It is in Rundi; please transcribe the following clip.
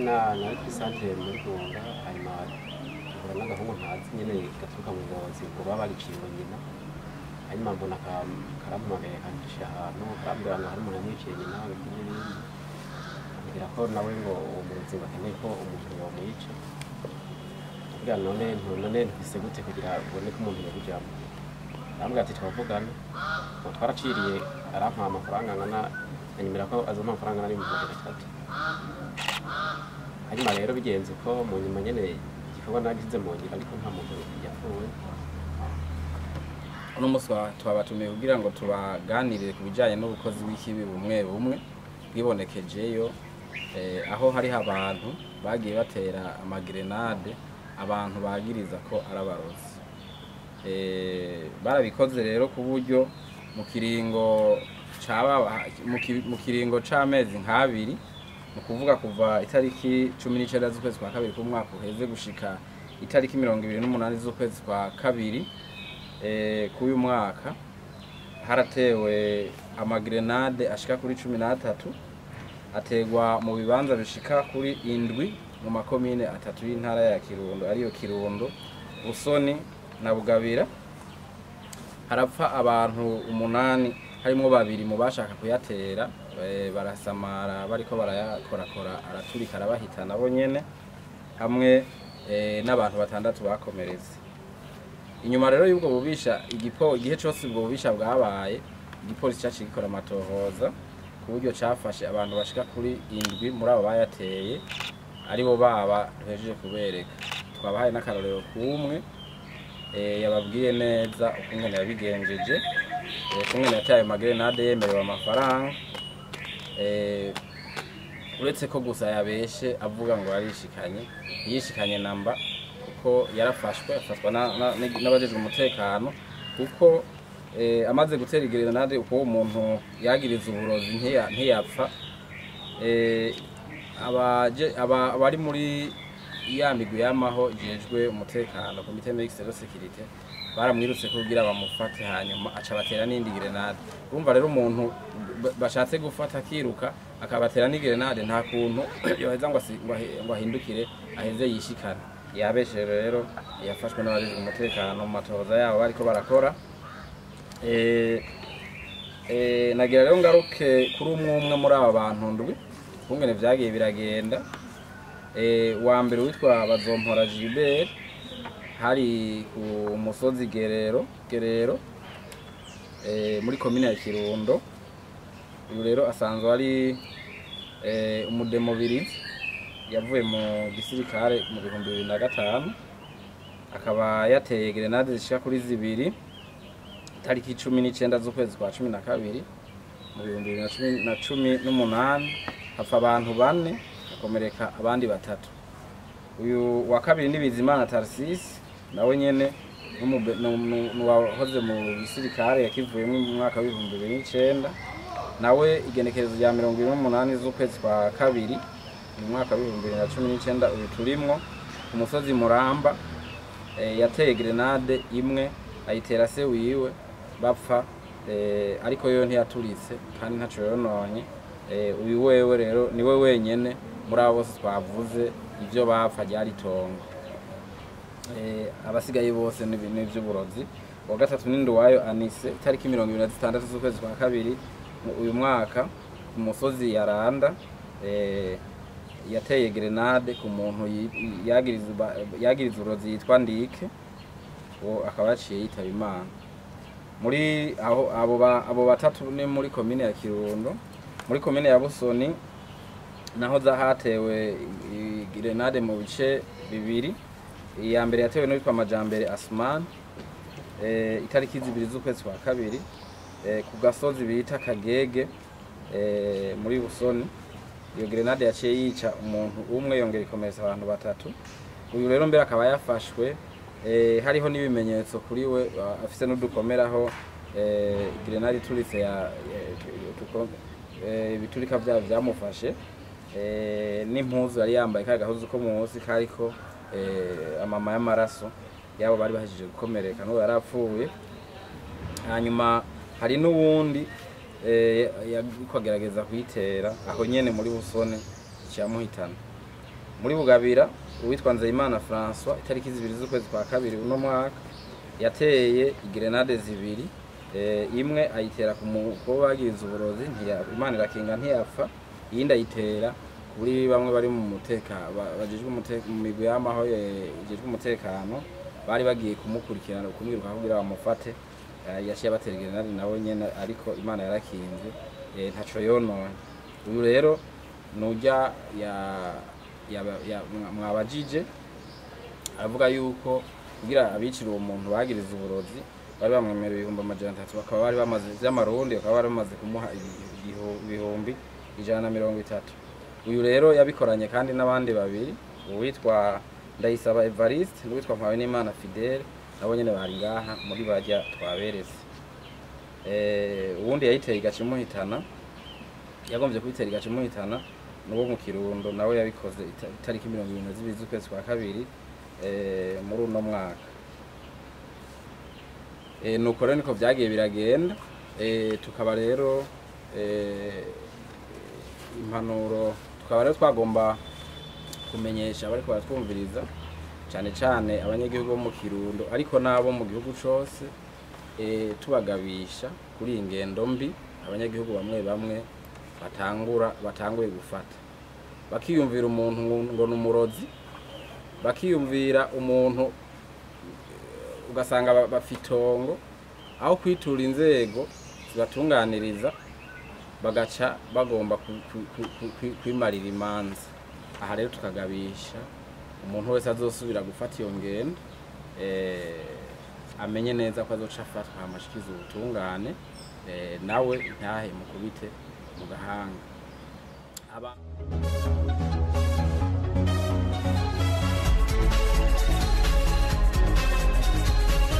na nari kuri santere muri Rwanda hanyuma duhura n'agahungu ntazi nyene gaturuka mu ngozi ngo baba bagiciye ngo nyina hanyuma mbona ka- karampamagaye kancisha ahantu karambwira ngo hari umuntu yamwiciye nyina ibiki n'ibindi ambwira ko nawe ngo uwo murozi ngo akeneye ko umuntu yomwica ambwira none none ntise gute kugira ubone ko umuntu yabujamo arambwira ati twavugana ngo twaraciriye arampa amafaranga angana anyemera ko azompa amafaranga angana n'ibihumbi magana atatu hanyuma rero bigenze ko mu nyuma nyene igikorwa nagize mu ngira ariko nta muntu yapfuye uno munsi twa- twabatumiye kugira ngo tubaganirire ku bijyanye n'ubukozi bw'ikibi bumwe bumwe bwibonekejeyo eh, aho hariho abantu bagiye batera amagerenade abantu bagiriza ko ari abarozi Eh, barabikoze rero ku buryo mu kiringo caba mu ki- mu kiringo c'amezi nk'abiri ni ukuvuga kuva itariki cumi n'icenda z'ukwezi kwa kabiri k'umwaka uheze gushika itariki mirongo ibiri n'umunani z'ukwezi kwa kabiri eh, k'uyu mwaka haratewe amagerenade ashika kuri cumi n'atatu ategwa mu bibanza bishika kuri indwi mu makomine atatu y'intara ya kirundo ariyo kirundo busoni na bugabira harapfa abantu umunani harimwo babiri mu bashaka kuyatera eh, barasamara bariko barayakorakora araturika arabahita nabo nyene hamwe eh, n'abantu batandatu bakomeretse inyuma rero y'ubwo bubisha igipo igihe cyose ubwo bubisha bwabaye igipolisi cyaciye gikora amatohoza ku buryo cyafashe abantu bashika kuri indwi muri abo bayateye aribo baba duhejeje kubereka twabahaye n'akarorero k'umwe eh, yababwiye neza ukungene yabigenjeje eh, ukungene yataye amagerenade yemerewe amafaranga eh, uretse ko gusa yabeshe avuga ngo yarishikanye yishikanye namba kuko yarafashwe afatwa na- na- n'abajejwe umutekano kuko eh, amaze gutera igerenade uko uwo muntu yagiriza uburozi ntiya- ntiyapfa eh, abaje- aba- abari muri ya migwi y'amaho ijejwe umutekano komite mixed security baramwirutse kugira bamufate hanyuma aca batera n'indi gerenade urumva rero umuntu ba- bashatse gufata akiruka akabatera n'igerenade nta kuntu yoheza ngo asi- ngo ahi- ngo ahindukire aheze yishikane yabeshe rero yafashwe n'abajejwe umutekano mu matohoza yabo bariko barakora Eh, eh, nagira rero ngaruke kuri umwe umwe muri aba bantu ndwi kungene vyagiye biragenda Eh, wa mbere witwa bazompora Gilbert hari ku musozi Gerero Gerero eh, muri komine ya Kirundo uyu rero asanzwe ari eh, umudemobirizi yavuye mu gisirikare mu bihumbi bibiri na gatanu akaba yateye gerenade zishika kuri zibiri tariki cumi n'icyenda z'ukwezi kwa cumi na kabiri mu bihumbi bibiri na cumi na cumi n'umunani hapfa abantu bane hakomereka abandi batatu uyu wa kabiri ni bizimana tarsisi nawe nyene n'umube- nu- nu- nuwahoze mu gisirikare yakivuyemo mu mwaka w'ibihumbi bibiri n'icenda nawe igenekerezo rya mirongo ibiri n'umunani z'ukwezi kwa kabiri mu mwaka w'ibihumbi bibiri na cumi n'icenda uyu turimwo ku musozi muramba eh, yateye grenade imwe ayitera se wiwe bapfa eh, ariko yo ntiyaturitse kandi ntaco yononye eh, uyu wewe rero niwe wenyene muri abo bose twavuze ivyo bapfa ryari itongo eh, abasigaye bose ni ni ivy'uburozi uwa gatatu ni Nduwayo Anise itariki mirongo ibiri na zitandatu z'ukwezi kwa kabiri mu- uyu mwaka ku musozi Yaranda eh, yateye grenade ku muntu yi- yagiriza uba- yagiriza uburozi yitwa Ndike uwo akaba yaciye yitaba Imana muri aho abo ba- abo batatu ni muri komine ya Kirundo muri komine ya Busoni naho za hatewe i- i- grenade mu bice bibiri iya mbere yatewe n'uwitwa Majambere Asman eh, itariki zibiri z'ukwezi kwa kabiri eh, ku gasozi bita Kagege eh, muri Busoni iyo grenade yaciye yica umuntu umwe yongera ikomeretsa abantu batatu uyu rero mbere akaba yafashwe eh, hariho n'ibimenyetso kuri we uh, afise n'udukomeraho eh, grenade ituritse ya ya- tuko- eh, ibiturika vyayo vyamufashe eh, n'impuzu yari yambaye ka gahuzu ko munsi kariko eh, amama y'amaraso yabo bari bahejeje gukomereka n'uwo yari apfuye hanyuma hari n'uwundi eh, yariko agerageza kuyitera aho nyene muri busone cyamuhitana muri bugabira uwitwa nzeyimana françois itariki zibiri z'ukwezi kwa kabiri uno mwaka yateye igrenade zibiri eh, imwe ayitera ku mukobwa bagize uburozi ntiya- imana irakinga ntiyapfa iyindi ayitera kuri bamwe bari mu mutekano bajejwe umute- mu migwi y'amaho eh, ijejwe umutekano bari bagiye kumukurikirana kumwiruka kugira bamufate Eh, yaciye abatera igrenade nawe nyene ariko imana yarakinze eh, ntaco yonona uyu rero nujya ya, ya, ya, mwa- mwabajije aravuga yuko kugira abicira uwo muntu bagiriza uburozi bari bamwemerera ibihumbi amajana atatu bakaba bari bamaze vy'amarundi bakaba bari bamaze kumuha ibi- ibihu- ibihumbi ijana na mirongo itatu uyu rero yabikoranye kandi n'abandi babiri uwitwa ndayisaba evariste n'uwitwa mpawe n'imana fidele nabo nyene bari ngaha muri barya twaberetse Eh, uwundi yayiteye igaca imuhitana yagombye kubitera igaca imuhitana n'uwo mu kirundo nawe yabikoze ita- itariki mirongo ibiri na zibiri z'ukwezi kwa kabiri eh, muri uno mwaka Eh, nuko rero niko vyagiye biragenda Eh, tukaba rero eh, impanuro tukaba rero twagomba kumenyesha abariko baratwumviriza cyane cyane abanyagihugu bo mu kirundo ariko n'abo mu gihugu cose eh, tubagabisha kuri iyi ngendo mbi abanyagihugu bamwe bamwe batangura batanguye gufata bakiyumvira umuntu ngo- ngo ni umurozi bakiyumvira umuntu eh, ugasanga ba- bafite itongo aho kwitura inzego zibatunganiriza bagaca bagomba ku- ku- ku- ku- ku- kwimarira imanza aha rero tukagabisha umuntu wese azosubira gufata iyo ngendo eh, amenye neza ko azoca afatwa amashikiza ubutungane eh, nawe ntahe mukubite mu gahanga Aba-